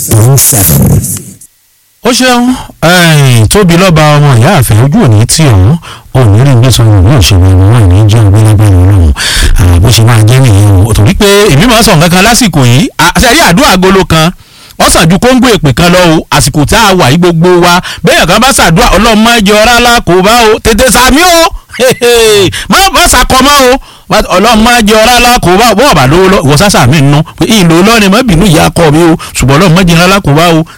point seven. ó ṣeun tóbi lọ́ba ọmọ ìyá àfẹ́ ojú òní tí òun òní rí gbé sọ ìwé òṣèlú ẹni wọn ní jẹ́ ọgbẹ́lẹ́gbẹ́ ọlọ́run bó ṣe máa jẹ́ nìyẹn o torí pé èmi máa ń sọ nǹkan kan lásìkò yìí àṣẹrí àdúrà agolo kan wọ́n sàn ju kóńgò èpè kan lọ o àsìkò tá a wà yí gbogbo wa bẹ́ẹ̀ kan bá ṣàdúrà ọlọ́mọ ẹjọ́ rárá kò bá o tètè sàmí o má bá ṣàkọmọ́ o ọlọ́mọ ẹjọ́ rárá kò bá bọ́ọ̀ bá lówó lọ ìwọ sásà mi nù pé ìlò lọ́ọ̀ni mọ́ bínú ìyá kọ́ mi o ṣùgbọ́n ọlọ́mọ ẹjọ́ rárá kò bá o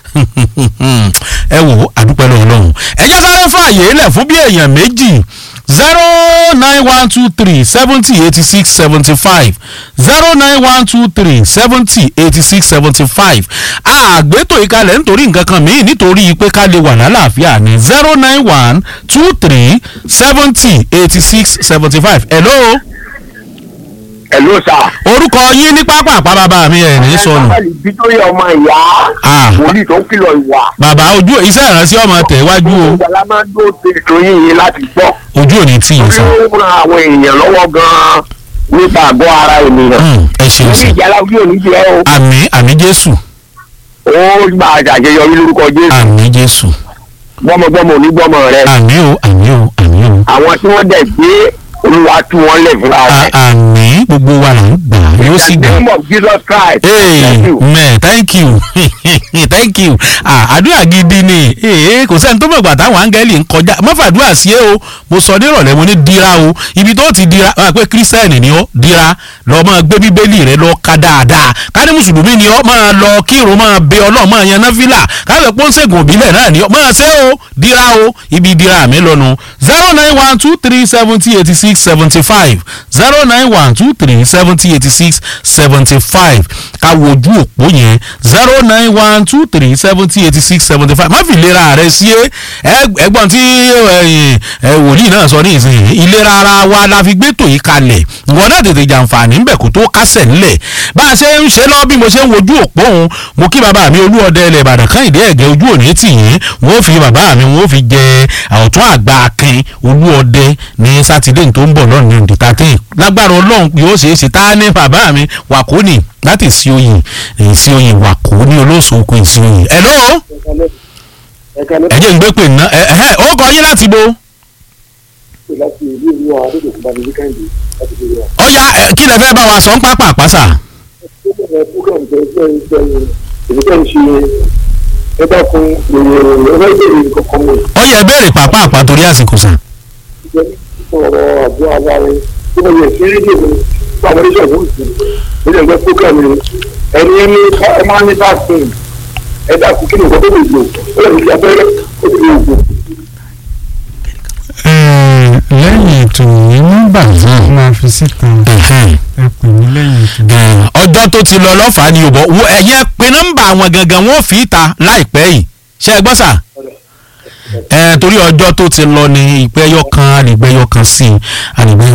ẹ wò ó àdúpẹ́ lọ́wọ́ lọ́hùn ẹ jẹ́ sáré fún àyè lẹ̀ fún bí èèyàn méjì zero nine one two three seventy eighty six seventy five zero nine one two three seventy eighty six seventy five àgbétò ìkalẹ̀ nítorí nǹkan kan míì nítorí pé ká lè wà lálàáfíà ní zero nine one two three seventy eighty six seventy five hello Hello sir. orúkọ yín ní pápá àpábàbà mi ẹ̀ ní sọnù Ẹ bí tó yẹ ọmọ ìyá. Ah. Wòlíì tó ń kìlọ̀ ìwà. bàbá ojú iṣẹ́ ìránṣẹ́ ọmọ tẹ̀ wájú o Ìgbàlá máa ń dó ṣe ètò yín yín láti gbọ́. ojú ò ní tì yín Bí sàn ó ran àwọn èèyàn lọ́wọ́ gan-an nípa àgọ́ ara ènìyàn. Hmm, ẹ ṣeun Wòlíì sàn ìjàlá ojú òní jẹ́ o. àmì àmì jésù Ó gba àjàjẹyọrí lórúkọ Jésù. àmì jésù Gbọ́mọgbọ́mọ onígbọ́mọ rẹ. àmì o àmì o àmì o Àwọn tí wọ́n dẹ̀ gbé olúwa tú wọn lẹ̀ fúnra A- rẹ̀. àmì gbogbo wa là ń gbà yóò sì In the gbà. name of Jesus Christ. Thank you. amen thank you thank you ah àdúrà gidi ni ee kò sẹ́ni tó mọ̀gbà táwọn áńgẹ́lì ń kọjá mọ́fàdúrà sí ẹ o mo sọ nírọ̀lẹ́ mo ní dira o ibi tó ti dira wà pé kírísítẹ́nì ni ọ́ dira lọ máa gbé bíbélì rẹ lọ ka dáadáa ká ní mùsùlùmí ni ọ́ máa lọ kírun máa bẹ ọlọ́ọ̀ máa yan náfìlà káwé pọ́ńsẹ̀gùn òbílẹ̀ náà ni ọ́ máa ṣe o dira o ibi dira mi lọ́nu zero nine one two three seventy eighty six seventy five zero nine one two three seventy eighty six seventy five ká wojú òpó yẹn zero nine one two three seventy eighty six seventy five má fi ìlera rẹ sí ẹ ẹ̀gbọ́n tí ẹ̀yin, ẹ, wòlíì náà sọ ní ìsìn ìlera ara wa la fi gbé tò yí kalẹ̀ ìwọ náà tètè jàǹfààní ńbẹ kó tó kásẹ̀ ńlẹ̀ bá a ṣe ń ṣe lọ bí mo ṣe ń wojú òpó òun mo kí bàbá mi olúọdẹ ilẹ̀ ìbàdàn kan ìdí ẹ̀gẹ́ ojú òní tì yín wọ́n fi bàbá mi wọ́n fi jẹ ọ̀tún àgbà akin olúọdẹ ní sátidé tó ń bọ̀ lọ́nà ní òdì tàtẹ́ lágbára ọlọ́run yóò ṣeé ṣe tá a ní bàbá mi wàkóní láti sí oyin sí oyin wàkó ní olóṣòkò ìsí oyin. hello ẹ jẹ́ ń gbé pè ná ẹ ẹ ó kọ yín láti bo láti ìlú ìlú àwọn adédèkú bá mi ní káyìndé láti fi wà. ó yá ẹ, kí lẹ fẹ́ bá wa sọ ń pápá àpáṣà. ó bẹ̀rẹ̀ program tẹ ẹ ẹ èmi tẹ́ ń ṣe ẹ bá fún èrè ẹ bá ìbéèrè nǹkan kan mọ̀ ó yẹ béèrè pápá àpá torí àsìkò sàn. ìjẹ́ nípa ọ̀rọ̀ àjọ ara rẹ tó bá yẹ sí rédíò mi fún àwọn oníṣẹ́ ìwé òsì ó lè gbọ́ program rẹ ẹni ẹni ẹ máa ń ní vaccine ẹ dákun kí ni nǹkan tó lè lò ó lè fi abẹ́rẹ́ ó ti lè lò. lẹ́yìn ètò yìí nọ́mbà yìí máa fi síta ẹ pè mí lẹ́yìn ètò yìí. ọjọ́ tó ti lọ lọ́fàá ni òbọ̀ wo ẹ̀yẹ pé nọ́mbà àwọn gangan wọn ò fi ta láìpẹ́ yìí ṣe é gbọ́ sà ẹ torí ọjọ́ tó ti lọ ni ìpẹ́yọ kan àlìgbẹ́yọ kan sí i àlìgbẹ́yọ